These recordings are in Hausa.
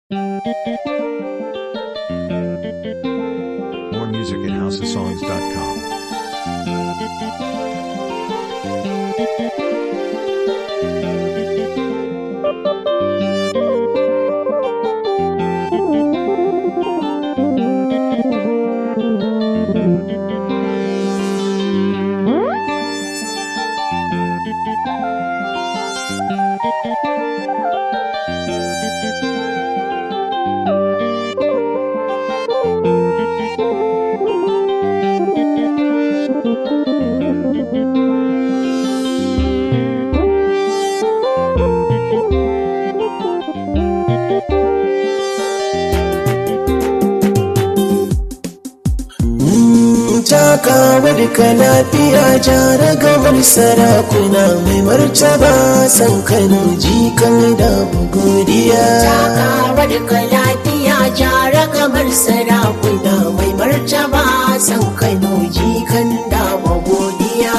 More music at houseofsongs.com. takawa duka lafiya jara gamar sarakuna mai martaba san kano jikan da godiya takawa duka lafiya jara kamar sarakuna mai martaba san kano jikan da godiya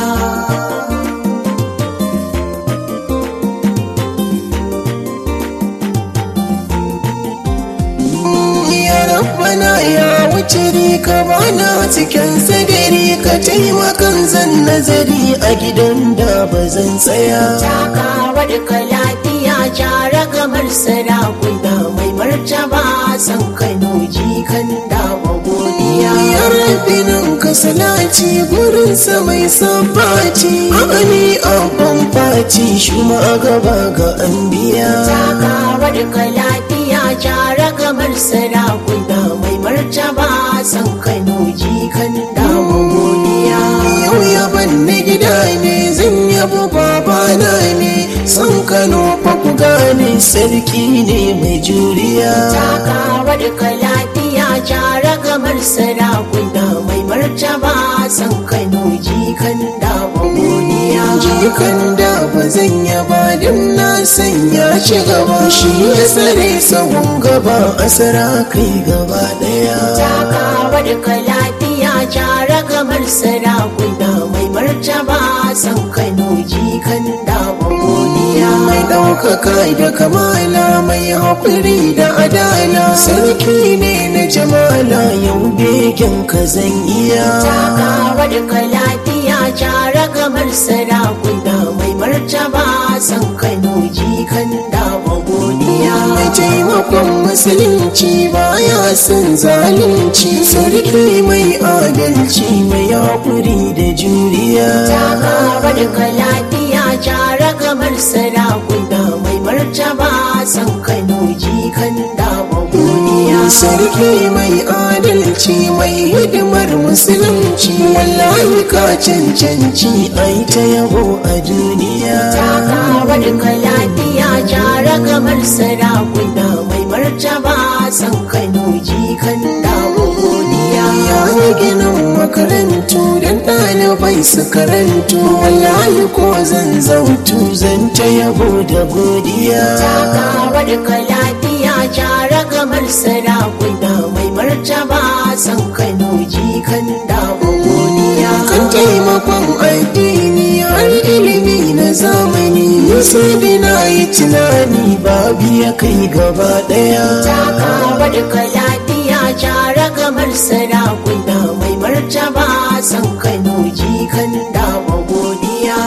ya rabbana ya wuce rika bana cikin sadari ka taimakan zan nazari a gidan da ba zan tsaya takawa duka lafiya jara kamar sarakuna mai martaba san kano jikan da godiya ya rabinin ka salati gurin sa mai sabbaci amani abban fati shuma a gaba ga anbiya takawa duka lafiya jara kamar sarakuna mai martaba san kano jikan da godiya yau yaban na gida ne zan yabo babana ne san kano fa ku gane sarki ne mai juriya takawa duka lafiya jara kamar sarakuna mai martaba san kano jikan da godiya jikan da ba zan yaba don na sanya shi gaba shi ya tsare sahun gaba a kai gaba daya takawa duka lafiya jara kamar sarakuna mai martaba san kano jikan da godiya mai ɗaukaka da kamala mai haƙuri da adala sarki ne na jamala yau begen ka zan iya takawa duka lafiya jara kamar sarakuna mai martaba san kano jikan da godiya mai taimakon musulunci baya son zalunci sarki mai adalci mai haƙuri da juriya takawa duka lafiya jara kamar sarakuna mai martaba san kano jikan da godiya sarki mai adalci mai hidimar musulunci wallahi ka cancanci ai ta yabo a duniya takawa duka lafiya jara kamar sarakuna mai martaba san kano jikan da godiya ya yi ginin makarantu don ɗalibai su karantu wallahi ko zan zautu zan ta yabo da godiya takawa duka lafiya jara kamar sarakuna mai martaba san kano jikan da godiya kan taimakon addini har ilimi na zamani sai da na yi tunani babu ya kai gaba ɗaya takawa duka lafiya jara kamar sarakuna mai martaba san kano jikan da godiya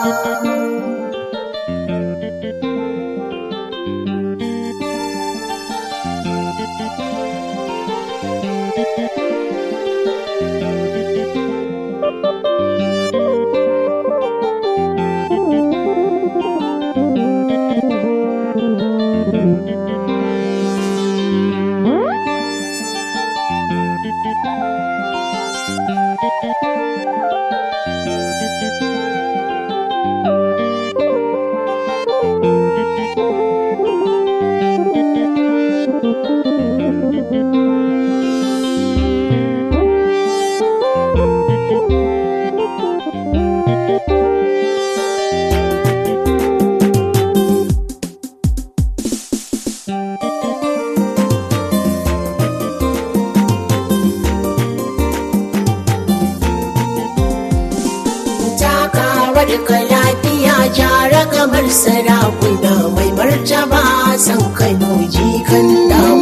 takawa duka lafiya jara kamar sarakuna mai martaba san kano jikan da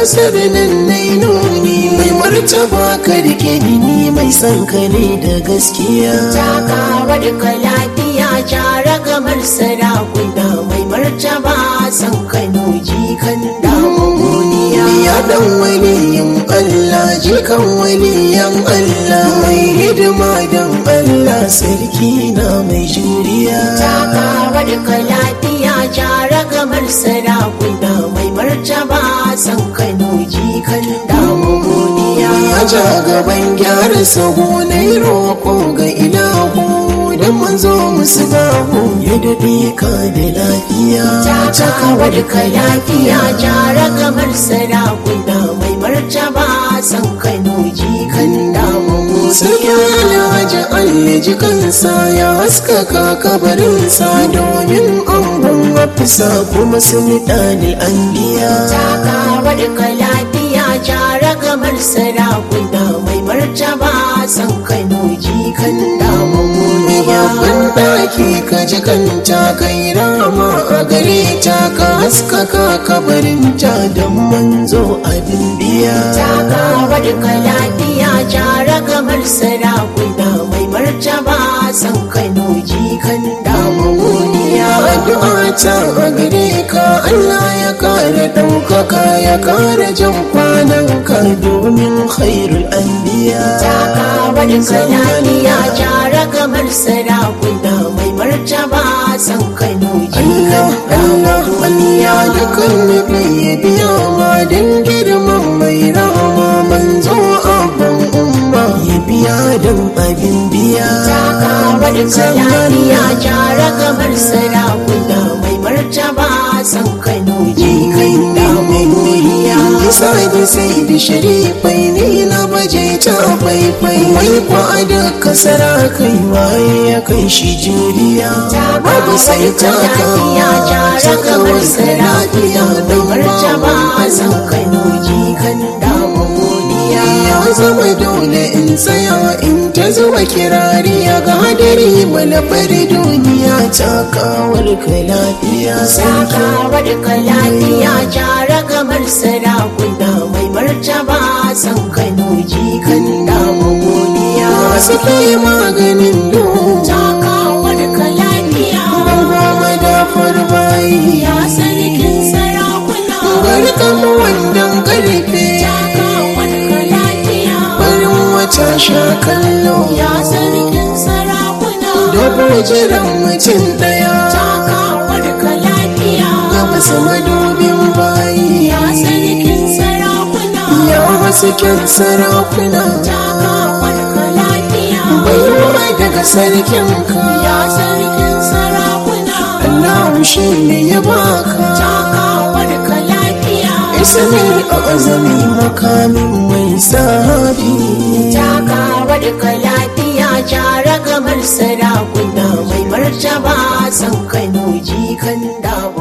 kasar nan na nuni mai martaba ka rike ni mai son ka ne da gaskiya Takawar ka lafiya jara gamar sarakuna mai martaba san Kano jikan damu godiya. ya dan waliyin Allah jikan waliyan Allah mai hidima dan Allah sarki na mai juriya Takawar ka lafiya jara gamar sarakuna mai martaba san Kano jikan damu godiya. ya ja gaban gyara sahu na yi roƙo ga ilahu don manzo musu bahu ya daɗe ka da lafiya Takawar ka lafiya jara gamar sarakuna mai martaba san Kano jikan damu Sarki godiya. Alhaji Allah ji kansa ya haskaka kabarinsa domin angon wafisa kuma sun ɗani an biya. Takawar ka lafiya jara gamar sarakuna mai martaba san Kano jikan damu godiya. Babban ɗaki ka ji kanta kai rama a gare ta ka haskaka kabarinta don manzo abin biya. Takawar ka lafiya jara gamar sarakuna mai martaba san Kano jikan damu godiya. addu'a ta a gare ka Allah ya kare ɗaukaka ya kare jan kwanan ka domin khairul anbiya Takawar ka lafiya jara gamar sarakuna mai martaba san Kano Allah jikan Allah damu Allah godiya. da kan nufi ya biya ma don girman mai rahama manzo abban umma ya biya don abin biya Takawar ka lafiya jara gamar sarakuna mai martaba san Kano jikan damu godiya. Isa da sai da sharifai ne na baje ta faifai wai kwa da kasara kai waye ya kai shi juriya babu sai ta lafiya jara gamar sarakuna mai martaba san Kano jikan damu godiya. ya zama dole in tsaya in ta zuba kirari ga hadari malafar duniya ta kawar ka lafiya sarki Takawar ka lafiya jara gamar sarakuna mai martaba san Kano jikan damu godiya. masu kai maganin duhu Takawar ka lafiya goma da farbayi ya sarkin sarakuna. barkan wannan karfe Takawar ka lafiya barin wata sha kallo ya sarkin sarakuna. da jiran mutum daya Takawar ka lafiya ga wasu madubin bayi ya sarkin sarakuna. ya wasu kyan sarakuna Takawar ka lafiya baiwa daga sarkin ka ya sarkin sarakuna. Allah shi ne ya baka Takawar ka lafiya ismi a azami makamin mai sahabi Takawar ka lafiya jara gamar sarakuna mai martaba san Kano jikan dawo